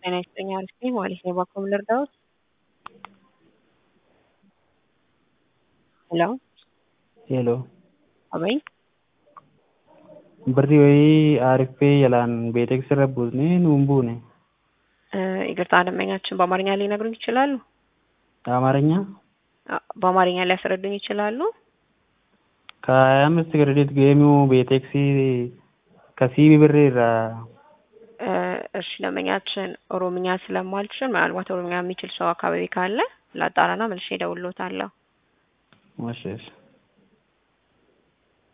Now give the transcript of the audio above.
ጤና ይስጥልኝ አሪፍ ነኝ ማለት ነው። እባክዎ ምን ልርዳዎት? ሄሎ ሄሎ አቤት birri wayii aariffee jalaan beeteksi irra buusnee nuun buune ይቅርታ ደንበኛችን በአማርኛ ሊነግሩኝ ይችላሉ? በአማርኛ አ- በአማርኛ ሊያስረዱኝ ይችላሉ? ከሀያ አምስት ክሬዲት ጌሙ ቤቴክሲ ከሲቢ ብር irraa እ፣ እሺ ደንበኛችን ኦሮምኛ ስለማልችል ምናልባት ኦሮምኛ የሚችል ሰው አካባቢ ካለ ላጣራና መልሼ እደውልልዎታለሁ። እሺ እሺ